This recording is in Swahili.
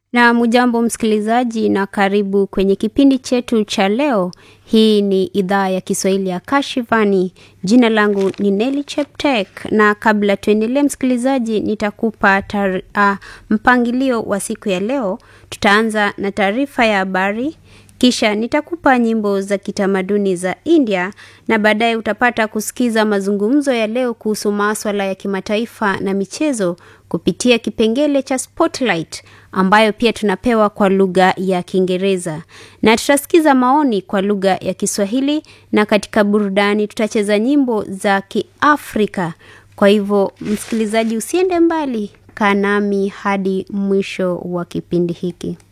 Na mujambo msikilizaji, na karibu kwenye kipindi chetu cha leo. Hii ni idhaa ya Kiswahili ya Kashivani. Jina langu ni Nelly Cheptek, na kabla tuendelee, msikilizaji, nitakupa tar, uh, mpangilio wa siku ya leo. Tutaanza na taarifa ya habari, kisha nitakupa nyimbo za kitamaduni za India na baadaye utapata kusikiza mazungumzo ya leo kuhusu maswala ya kimataifa na michezo kupitia kipengele cha Spotlight ambayo pia tunapewa kwa lugha ya Kiingereza, na tutasikiza maoni kwa lugha ya Kiswahili, na katika burudani tutacheza nyimbo za Kiafrika. Kwa hivyo, msikilizaji, usiende mbali, kaa nami hadi mwisho wa kipindi hiki.